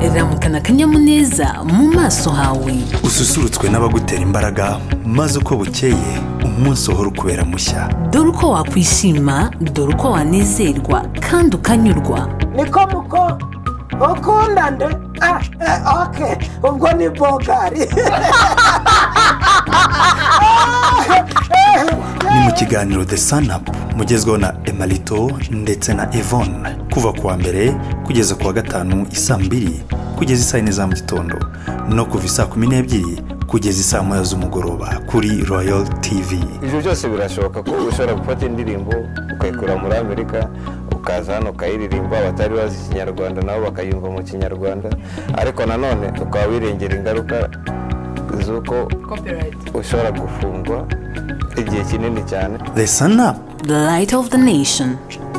yerekana akanyamuneza mu maso hawe ususurutswe n'abagutera imbaraga maze uko bukeye umunsi uhora ukubera mushya dore uko wakwishima dore uko wanezerwa kandi ukanyurwa niko muko ukunda nde ah eh, oke ubwo ni bogari ni mu kiganiro the sanapu mugezweho na emarito ndetse na evone kuva ku wa mbere kugeza ku wa gatanu isaa mbiri kugeza isaa yine za mu gitondo no kuva isaa kumi n'ebyiri kugeza isaa moya z'umugoroba kuri royal tv ibyo byose birashoboka ko ushobora gufata indirimbo ukayikura muri amerika ukaza hano ukayiririmba abatari bazi ikinyarwanda nabo bakayumva mu kinyarwanda ariko nanone ukaba wirengera ingaruka z'uko ushobora gufungwa igihe kinini cyane the sanapu the light of the nation